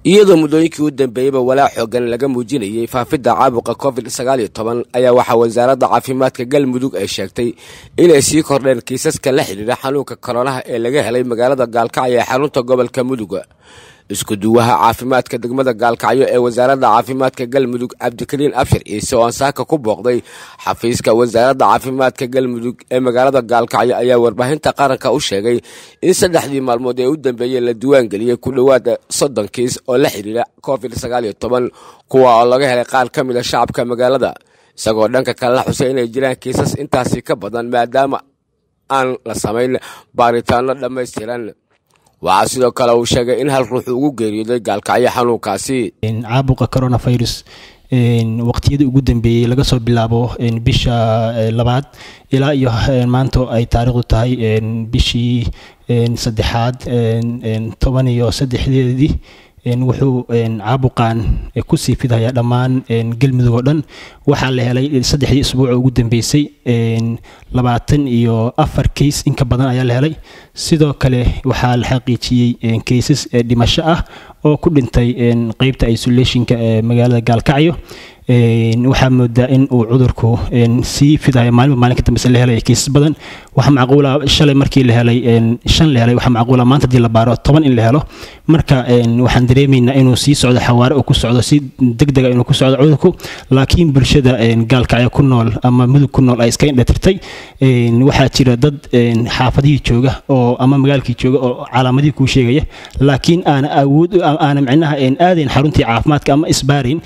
iyadoo muddooyinkii u dambeeyeyba walaac xoogan laga muujinayay faafidda caabuqa covid sagaal iyo toban ayaa waxaa wasaaradda caafimaadka galmudug ay sheegtay inay sii kordheen kiisaska la xidhiidha xanuunka koronaha ee laga helay magaalada gaalkacyo ee xarunta gobolka muduga isku duwaha caafimaadka degmada gaalkacyo ee wasaaradda caafimaadka galmudug cabdikariin abshir ciise oo ansaaka ku booqday xafiiska wasaaradda caafimaadka galmudug ee magaalada gaalkacyo ayaa warbaahinta qaranka u sheegay in saddexdii maalmood ee u dambeeyey la diiwaangeliyey ku dhowaada soddon kiis oo la xidhiidha covid sagaal iyo toban kuwa oo laga helay qaar ka mid a shacabka magaalada isagoo dhanka kale la xusay inay jiraan kiisas intaasi ka badan maadaama aan la samayn baaritaano dhammaystiran waxaa sidoo kale uu sheegay in hal ruux ugu geeriyooday gaalkacyo xanuunkaasi caabuqa coronavirus waqtiyadii ugu dambeeyey laga soo bilaabo bisha labaad ilaa iyo maanta ay taariikhdu tahay bishii saddexaad toban iyo saddexdeedii wuxuu caabuqan kusii fidhayaa dhammaan galmudug oo dhan waxaa la helay saddexdii isbuuc ugu dambeysay labaatan iyo afar kays inka badan ayaa la helay sidoo kale waxaa la xaqiijiyey kaysas dhimasho ah oo ku dhintay qeybta isolationka ee magaalada gaalkacyo waxaa moodaa in uu cudurku sii fidayo maalinba maalinka dambeyse la helay kiisas badan waxaa macquula shalay markii la helay shan la helay waxaa macquula maanta hadii la baaro toban in la helo marka waxaan dareemaynaa inuu sii socdo xawaare uu ku socdo si degdega inuu ku socdo cudurku laakiin bulshada gaalkacyo ku nool ama mudug ku nool ay iska indhatirtay waxaa jira dad xaafadihii jooga oo ama magaalkii jooga oo calaamadihii kuu sheegaya laakiin aana awood aana micnaha aadayn xaruntii caafimaadka ama isbaarayn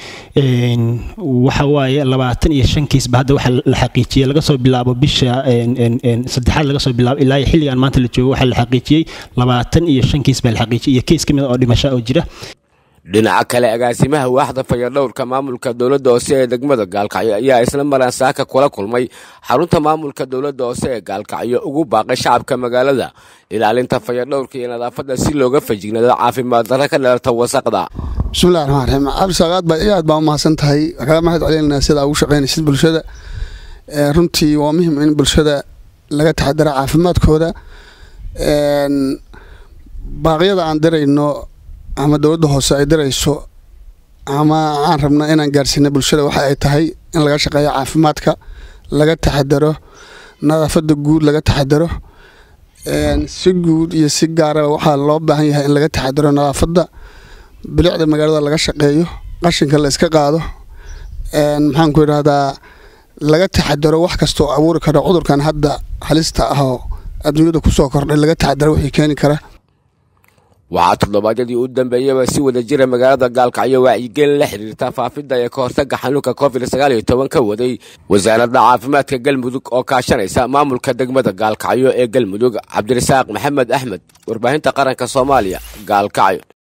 waxa waaye labaatan iyo shan kiisba hadda waxa la xaqiijiyey laga soo bilaabo bisha saddexaad laga soo bilaabo ilaa xilligan maanta la joogo waxaa la xaqiijiyey labaatan iyo shan kiis baa la xaqiijiyey iyo keis ka mid oo dhimasho oo jira dhinaca kale agaasimaha waaxda fayadhowrka maamulka dowladda hoose ee degmada gaalkacyo ayaa isla maraan saaka kula kulmay xarunta maamulka dowladda hoose ee gaalkacyo ugu baaqay shacabka magaalada ilaalinta fayadhowrka iyo nadaafadda si looga fajignado caafimaad darro ka dhalata wasaqda bismillahi raxmaan raxiim cabdisaaqaad baa aad baa u mahadsan tahay kaga mahad celinaa sidaa ugu shaqaynaysid bulshada runtii waa muhim in bulshada laga taxadara caafimaadkooda baaqyada aan dirayno ama dowladda hoose ay dirayso ama aan rabno inaan gaarsiina bulshada waxa ay tahay in laga shaqeeyo caafimaadka laga taxadaro nadaafada guud laga taxadaro si guud iyo si gaaraba waxaa loo baahan yahay in laga taxadaro nadaafada bilicda magaalada laga shaqeeyo qashinka la iska qaado maxaanku idhahdaa laga taxadaro wax kastaoo abuuri karo cudurkan hadda halista ah oo adduunyada kusoo kordhay laga taxadaro wixii keeni kara waxaa toddobaadyadii u dambeeyaba si wada jira magaalada gaalkacyo wacyigelin la xiriirta faafidda ee ka hortaga xanuunka covid sagaal iyo toban ka waday wasaaradda caafimaadka galmudug oo kaashanaysa maamulka degmada gaalkacyo ee galmudug cabdirasaaq maxamed axmed warbaahinta qaranka soomaaliya gaalkacyo